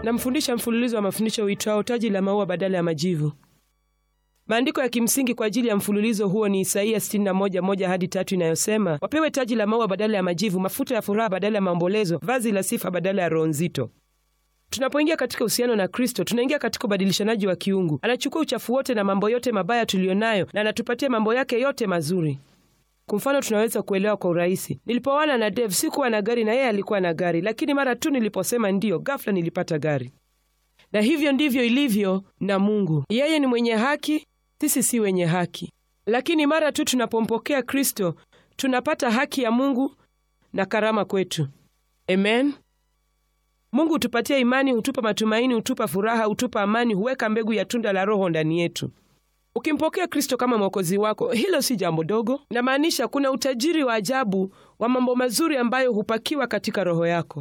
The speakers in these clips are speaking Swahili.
namfundisha mfululizo wa mafundisho uitwao taji la maua badala ya majivu. Maandiko ya kimsingi kwa ajili ya mfululizo huo ni Isaia 61:1 hadi tatu inayosema, wapewe taji la maua badala ya majivu, mafuta ya furaha badala ya maombolezo, vazi la sifa badala ya roho nzito. Tunapoingia katika uhusiano na Kristo, tunaingia katika ubadilishanaji wa kiungu. Anachukua uchafu wote na mambo yote mabaya tuliyonayo na anatupatia mambo yake yote mazuri. Kwa mfano, tunaweza kuelewa kwa urahisi. Nilipoana na Dave, sikuwa na gari na yeye alikuwa na gari, lakini mara tu niliposema ndiyo, ghafla nilipata gari. Na hivyo ndivyo ilivyo na Mungu. Yeye ni mwenye haki, sisi si wenye haki, lakini mara tu tunapompokea Kristo tunapata haki ya Mungu na karama kwetu. Amen. Mungu hutupatia imani, hutupa matumaini, hutupa furaha, hutupa amani, huweka mbegu ya tunda la Roho ndani yetu. Ukimpokea Kristo kama mwokozi wako, hilo si jambo dogo. Inamaanisha kuna utajiri wa ajabu wa mambo mazuri ambayo hupakiwa katika roho yako,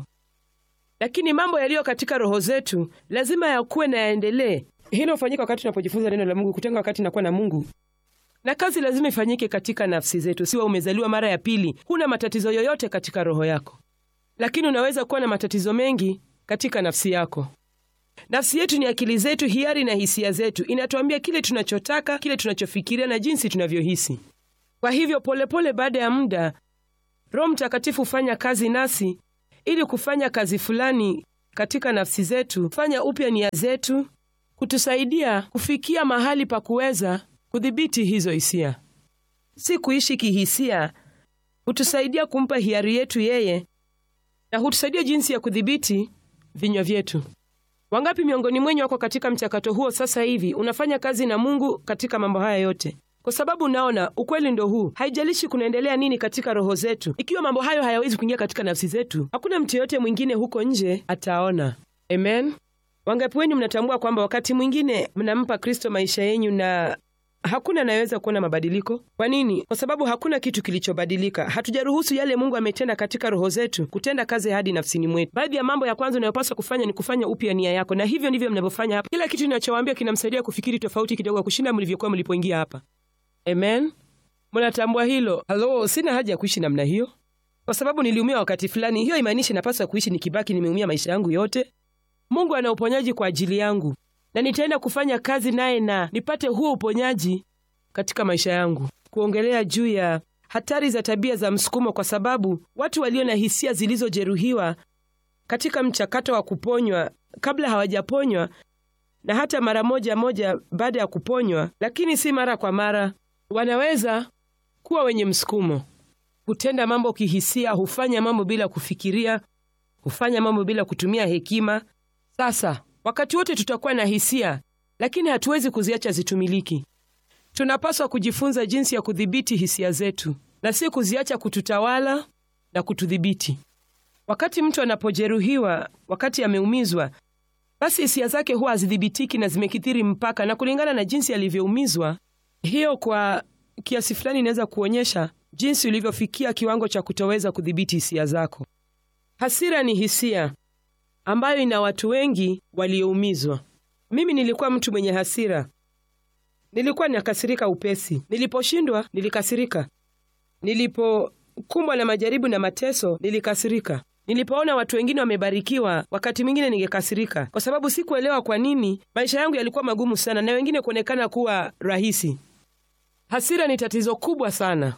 lakini mambo yaliyo katika roho zetu lazima yakuwe na yaendelee. Hilo hufanyika wakati tunapojifunza neno la Mungu, kutenga wakati nakuwa na Mungu, na kazi lazima ifanyike katika nafsi zetu. Siwa umezaliwa mara ya pili, huna matatizo yoyote katika roho yako, lakini unaweza kuwa na matatizo mengi katika nafsi yako. Nafsi yetu ni akili zetu, hiari na hisia zetu. Inatuambia kile tunachotaka, kile tunachofikiria na jinsi tunavyohisi. Kwa hivyo, polepole, baada ya muda, Roho Mtakatifu hufanya kazi nasi ili kufanya kazi fulani katika nafsi zetu, kufanya upya nia zetu, kutusaidia kufikia mahali pa kuweza kudhibiti hizo hisia, si kuishi kihisia. Hutusaidia kumpa hiari yetu yeye, na hutusaidia jinsi ya kudhibiti vinywa vyetu. Wangapi miongoni mwenyu wako katika mchakato huo sasa hivi? Unafanya kazi na Mungu katika mambo haya yote, kwa sababu unaona ukweli ndo huu. Haijalishi kunaendelea nini katika roho zetu, ikiwa mambo hayo hayawezi kuingia katika nafsi zetu, hakuna mtu yeyote mwingine huko nje ataona. Amen. Wangapi wenyu mnatambua kwamba wakati mwingine mnampa Kristo maisha yenyu na hakuna anayeweza kuona mabadiliko? Kwa nini? Kwa sababu hakuna kitu kilichobadilika. Hatujaruhusu yale Mungu ametenda katika roho zetu kutenda kazi hadi nafsini mwetu. Baadhi ya mambo ya kwanza unayopaswa kufanya ni kufanya upya nia yako, na hivyo ndivyo mnavyofanya hapa. Kila kitu ninachowaambia kinamsaidia kufikiri tofauti kidogo kushinda mlivyokuwa mlipoingia hapa. Amen. Mnatambua hilo? Halo, sina haja ya kuishi namna hiyo kwa sababu niliumia wakati fulani. Hiyo imaanishi napaswa kuishi nikibaki nimeumia maisha yangu yote. Mungu ana uponyaji kwa ajili yangu na nitaenda kufanya kazi naye na nipate huo uponyaji katika maisha yangu. Kuongelea juu ya hatari za tabia za msukumo, kwa sababu watu walio na hisia zilizojeruhiwa katika mchakato wa kuponywa, kabla hawajaponywa na hata mara moja moja baada ya kuponywa, lakini si mara kwa mara, wanaweza kuwa wenye msukumo, hutenda mambo kihisia, hufanya mambo bila kufikiria, hufanya mambo bila kutumia hekima. Sasa wakati wote tutakuwa na hisia, lakini hatuwezi kuziacha zitumiliki. Tunapaswa kujifunza jinsi ya kudhibiti hisia zetu na si kuziacha kututawala na kutudhibiti. Wakati mtu anapojeruhiwa, wakati ameumizwa, basi hisia zake huwa hazidhibitiki na zimekithiri mpaka, na kulingana na jinsi alivyoumizwa, hiyo kwa kiasi fulani inaweza kuonyesha jinsi ulivyofikia kiwango cha kutoweza kudhibiti hisia zako. Hasira ni hisia ambayo ina watu wengi walioumizwa. Mimi nilikuwa mtu mwenye hasira, nilikuwa ninakasirika upesi. Niliposhindwa nilikasirika, nilipokumbwa na majaribu na mateso nilikasirika, nilipoona watu wengine wamebarikiwa, wakati mwingine ningekasirika, kwa sababu sikuelewa kwa nini maisha yangu yalikuwa magumu sana na wengine kuonekana kuwa rahisi. Hasira ni tatizo kubwa sana.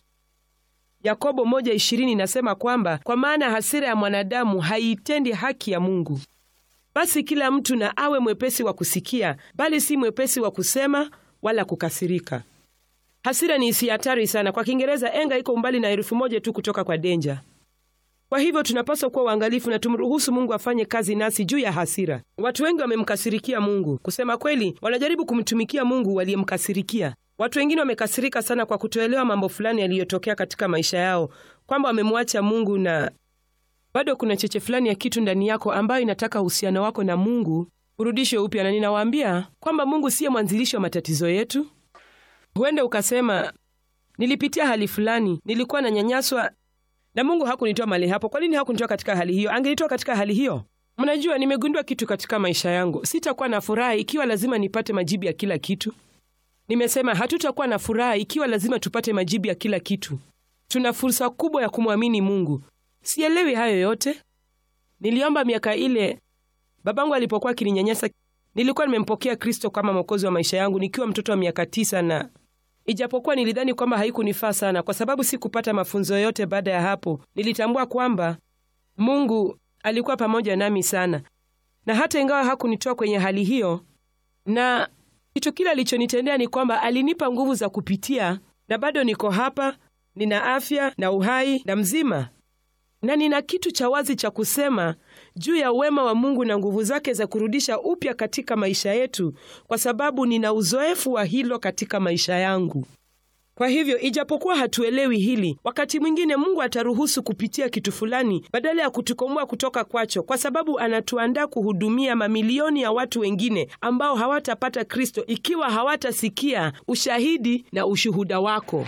Yakobo moja ishirini inasema kwamba kwa maana hasira ya mwanadamu haiitendi haki ya Mungu. Basi kila mtu na awe mwepesi wa kusikia, bali si mwepesi wa kusema wala kukasirika. Hasira ni hisia hatari sana. Kwa Kiingereza, enga iko umbali na herufi moja tu kutoka kwa denja. Kwa hivyo tunapaswa kuwa uangalifu na tumruhusu Mungu afanye kazi nasi juu ya hasira. Watu wengi wamemkasirikia Mungu. Kusema kweli, wanajaribu kumtumikia Mungu waliyemkasirikia. Watu wengine wamekasirika sana kwa kutoelewa mambo fulani yaliyotokea katika maisha yao, kwamba wamemwacha Mungu, na bado kuna cheche fulani ya kitu ndani yako ambayo inataka uhusiano wako na Mungu urudishwe upya. Na ninawaambia kwamba Mungu siye mwanzilishi wa matatizo yetu. Huenda ukasema, nilipitia hali fulani, nilikuwa nanyanyaswa na Mungu hakunitoa mahali hapo. Kwa nini hakunitoa katika hali hiyo? Angenitoa katika hali hiyo. Mnajua, nimegundua kitu katika maisha yangu, sitakuwa na furaha ikiwa lazima nipate majibu ya kila kitu. Nimesema hatutakuwa na furaha ikiwa lazima tupate majibu ya kila kitu. Tuna fursa kubwa ya kumwamini Mungu. Sielewi hayo yote. Niliomba miaka ile Babangu alipokuwa akininyanyasa, nilikuwa nimempokea Kristo kama mwokozi wa maisha yangu nikiwa mtoto wa miaka tisa, na ijapokuwa nilidhani kwamba haikunifaa sana, kwa sababu sikupata mafunzo yote baada ya hapo, nilitambua kwamba Mungu alikuwa pamoja nami sana, na hata ingawa hakunitoa kwenye hali hiyo, na kitu kile alichonitendea ni kwamba alinipa nguvu za kupitia, na bado niko hapa, nina afya na uhai na mzima, na nina kitu cha wazi cha kusema juu ya uwema wa Mungu na nguvu zake za kurudisha upya katika maisha yetu, kwa sababu nina uzoefu wa hilo katika maisha yangu. Kwa hivyo ijapokuwa hatuelewi hili, wakati mwingine Mungu ataruhusu kupitia kitu fulani badala ya kutukomboa kutoka kwacho, kwa sababu anatuandaa kuhudumia mamilioni ya watu wengine ambao hawatapata Kristo ikiwa hawatasikia ushahidi na ushuhuda wako.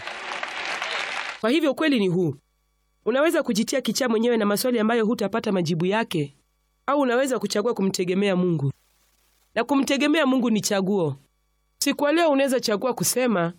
Kwa hivyo ukweli ni huu: unaweza kujitia kichaa mwenyewe na maswali ambayo hutapata majibu yake, au unaweza kuchagua kumtegemea Mungu, na kumtegemea Mungu ni chaguo. Siku ya leo unaweza chagua kusema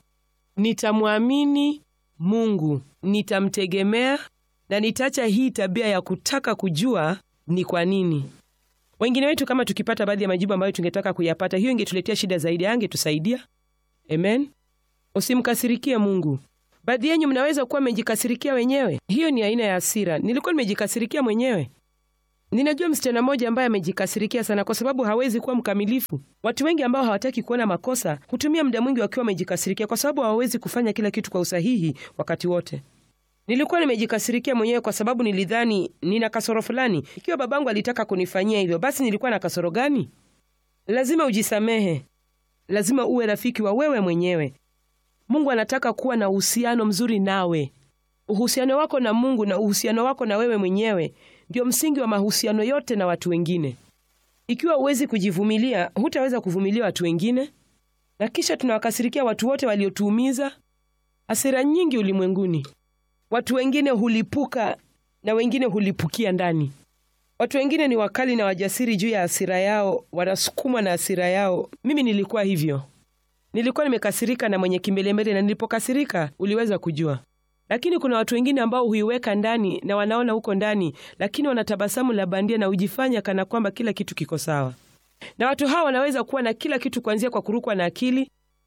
nitamwamini Mungu, nitamtegemea na nitaacha hii tabia ya kutaka kujua ni kwa nini. Wengine wetu kama tukipata baadhi ya majibu ambayo tungetaka kuyapata, hiyo ingetuletea shida zaidi, angetusaidia. Amen. Usimkasirikie Mungu. Baadhi yenyu mnaweza kuwa mmejikasirikia wenyewe. Hiyo ni aina ya hasira. Nilikuwa nimejikasirikia mwenyewe. Ninajua msichana mmoja ambaye amejikasirikia sana kwa sababu hawezi kuwa mkamilifu. Watu wengi ambao hawataki kuona makosa hutumia muda mwingi wakiwa wamejikasirikia kwa sababu hawawezi kufanya kila kitu kwa usahihi wakati wote. Nilikuwa nimejikasirikia mwenyewe kwa sababu nilidhani nina kasoro fulani. Ikiwa babangu alitaka kunifanyia hivyo, basi nilikuwa na kasoro gani? Lazima ujisamehe. Lazima uwe rafiki wa wewe mwenyewe. Mungu anataka kuwa na uhusiano mzuri nawe. Uhusiano wako na Mungu na uhusiano wako na wewe mwenyewe ndio msingi wa mahusiano yote na watu wengine. Ikiwa huwezi kujivumilia, hutaweza kuvumilia watu wengine, na kisha tunawakasirikia watu wote waliotuumiza. Hasira nyingi ulimwenguni, watu wengine hulipuka na wengine hulipukia ndani. Watu wengine ni wakali na wajasiri juu ya hasira yao, wanasukumwa na hasira yao. Mimi nilikuwa hivyo. Nilikuwa nimekasirika na mwenye kimbelembele, na nilipokasirika uliweza kujua. Lakini kuna watu wengine ambao huiweka ndani na wanaona huko ndani, lakini wanatabasamu la bandia na hujifanya kana kwamba kila kitu kiko sawa. Na watu hawa wanaweza kuwa na kila kitu, kuanzia kwa kurukwa na akili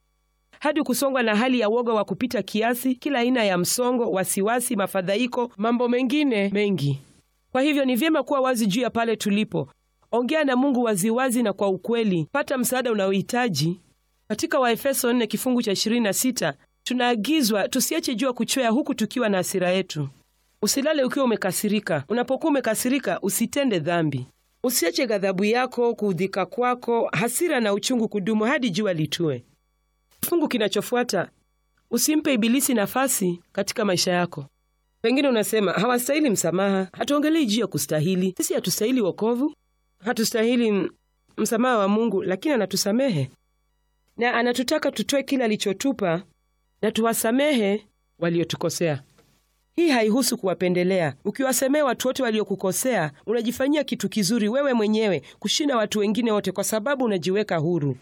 hadi kusongwa na hali ya woga wa kupita kiasi, kila aina ya msongo, wasiwasi, mafadhaiko, mambo mengine mengi. Kwa hivyo ni vyema kuwa wazi juu ya pale tulipo. Ongea na Mungu waziwazi na kwa ukweli. Pata msaada unaohitaji. Katika Waefeso 4 kifungu cha 26 tunaagizwa tusiache jua kuchwea huku tukiwa na hasira yetu. Usilale ukiwa umekasirika. Unapokuwa umekasirika, usitende dhambi. Usiache ghadhabu yako, kuudhika kwako, hasira na uchungu kudumu hadi jua litue. Kifungu kinachofuata, usimpe Ibilisi nafasi katika maisha yako. Pengine unasema hawastahili msamaha. Hatuongelei juu ya kustahili. Sisi hatustahili wokovu, hatustahili msamaha wa Mungu, lakini anatusamehe na anatutaka tutoe kile alichotupa na tuwasamehe waliotukosea. Hii haihusu kuwapendelea. Ukiwasemea watu wote waliokukosea, unajifanyia kitu kizuri wewe mwenyewe kushinda watu wengine wote, kwa sababu unajiweka huru.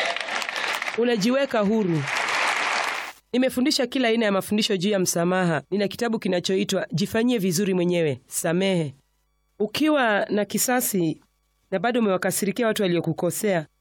Unajiweka huru. Nimefundisha kila aina ya mafundisho juu ya msamaha. Nina kitabu kinachoitwa Jifanyie Vizuri Mwenyewe, Samehe. Ukiwa na kisasi na bado umewakasirikia watu waliokukosea,